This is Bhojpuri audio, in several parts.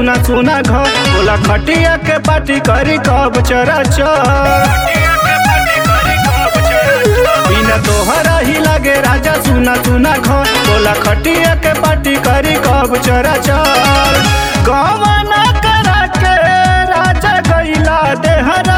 सुना सुना घर बोला खटिया के पार्टी करी कब चरा चर बिना तोहरा ही लगे राजा सुना सुना घर बोला खटिया के पार्टी करी कब चरा चर गवना करा के राजा गैला देहरा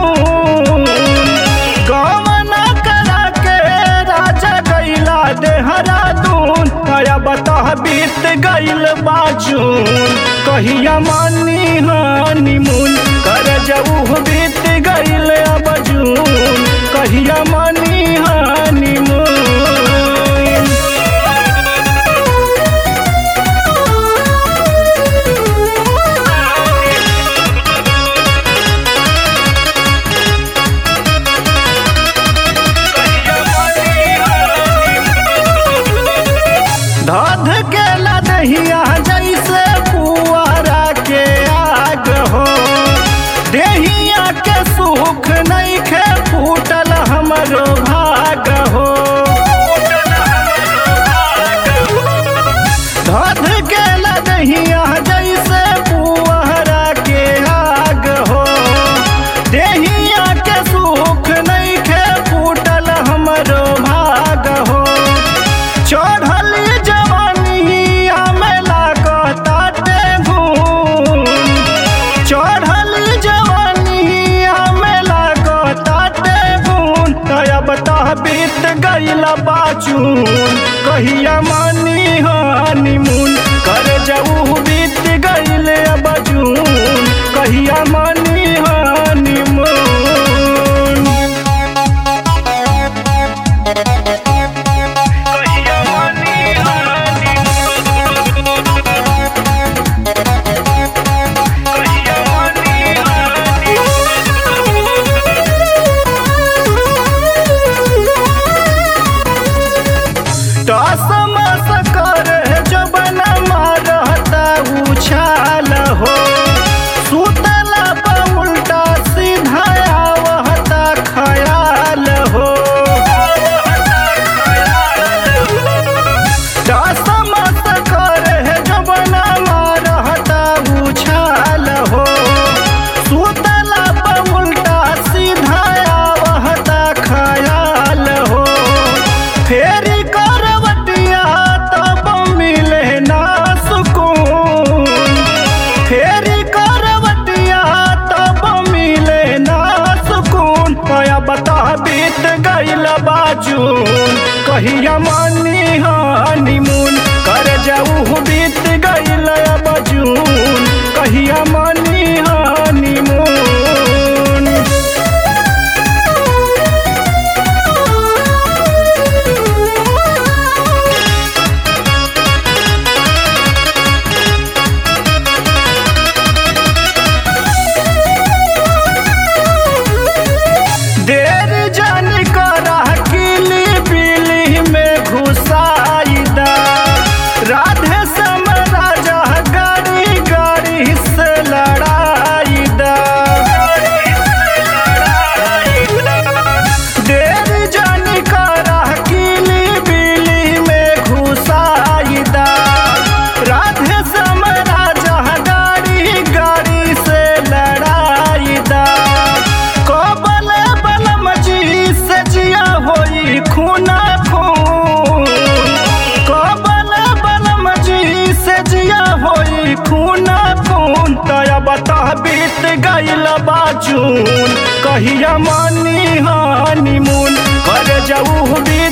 गवना करा के राजा गैला देहरादून नया बता बीत गैल बाजून कहिया मानी हनीमून कर जाऊ बीत गैल अब जून कहिया मानी हनीमून धध के लदहिया जैसे पुआरा के आग हो देहिया के सुख नहीं खे फूटल हमरो भाग हो धध के लदहिया जैसे पुआरा के आग हो देहिया के सुख नहीं खे फूटल हमरो भाग हो चढ़ल जवानी हमें लागताटे घूम चढ़ल जवानी हमें लागताटे घूम तब तह बीत गईल बाजून कहिया मानी हनीमून कर जाऊ बीत गईल बजून कहिया मानी हनीमून कहिया मानी हनीमून कहिया मानी टसमस कर जबन मारता उछाल हो सुतला पर उल्टा सीधा आवता खयाल हो टसमस कर जबन मारता उछाल हो सुतला पर उल्टा सीधा आवता खयाल हो फेरी करवटिया तब मिले ना सुकून फेरी करवटिया तब मिले ना सुकून कया बता बीत गईल बाजून कहिया मानी हनीमून कर जाऊ बीत गईल बजून कहिया मानी हनीमून देर जान करा किली बिली में घुसाईदा राधे सम राजा गाड़ी गाड़ी से लड़ाईदा देर जान करा किली बिली में घुसाईदा राधे सम राजा गाड़ी गाड़ी से लड़ाईदा कबल बलम जी से जिया होई खूना खून कबल बलम जी से जिया होई खूना खून तया बता बीत गईल बाजून कहिया मानी हनीमून कर जाऊ भी